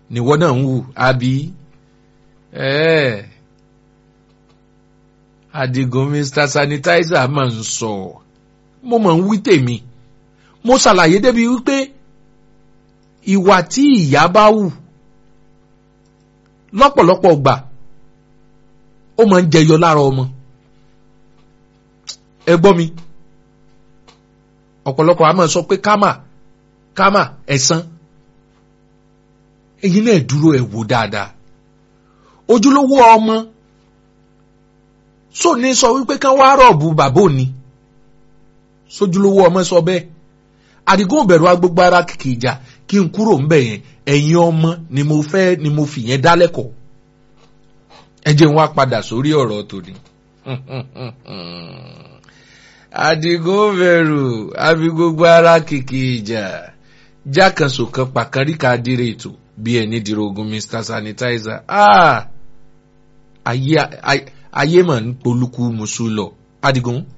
níwọ náà ń wù àbí ẹ́ẹ̀ Adigun Mr Sanitizer máa ń sọ mo máa ń wí tèmi mo ṣàlàyé débi wípé ìwà tí ìyá bá wù lọ́pọ̀lọpọ̀ gbà ó máa ń jẹyọ lára ọmọ ẹ gbọ́ mi ọ̀pọ̀lọpọ̀ a máa sọ pé kámà kámà ẹ̀san ẹ̀yin náà dúró ẹ̀ wò dáadáa ojúlówó ọmọ sọ ní sọ wípé kán wá rọ̀bù bàbá òní sójúlówó ọmọ sọ bẹ́ẹ̀ àdìgún òbẹ̀rù agbègbè ara kìkì ìjà kí n kúrò ńbẹ̀ yẹn ẹ̀yin ọmọ ni mo fẹ́ ni mo fi yẹn dálẹ́kọ̀ọ́ ẹ jẹ́ n wá padà sórí ọ̀rọ̀ tòní. àdìgún òbẹ̀rù àfi gbogbo ara kìkì ìjà jákànṣò kan pàkàríkà dire ètò bí ẹni dirogun Mr Sanitizer ah ayé ayé mà ń polúkú musu lọ Adigun